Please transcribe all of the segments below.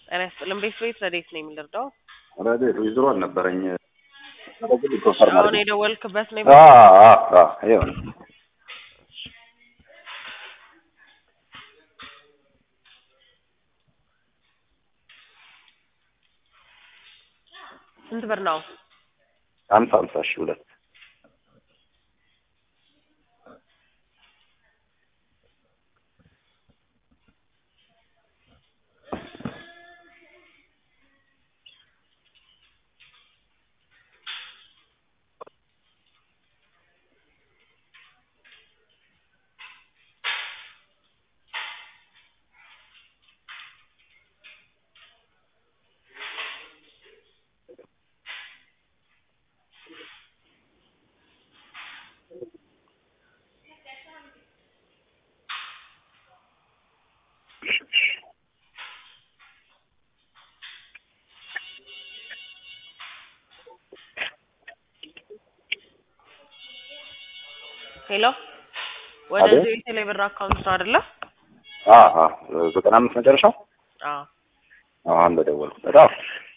ጤና ይስጥልን። ቤት ቤት ረዴት ነው የሚልርዳው ረዴት ዊዝሮ አልነበረኝ። አሁን የደወልክበት ነው ይኸው ነው። ስንት ብር ነው? ሀምሳ ሀምሳ ሺህ ሁለት ሄሎ፣ ወደዚህ የቴሌ ብር አካውንት ነው አይደለ? ዘጠና አምስት መጨረሻው አዎ። አሁን በደወልኩ በጣም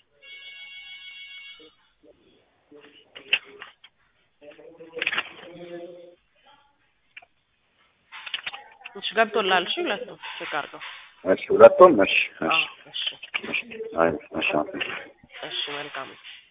እሺ ገብቶላል። እሺ ሁለቱም ቼክ አድርገው። እሺ ሁለቱም እሺ አዎ፣ እሺ እሺ አይ እሺ እሺ መልካም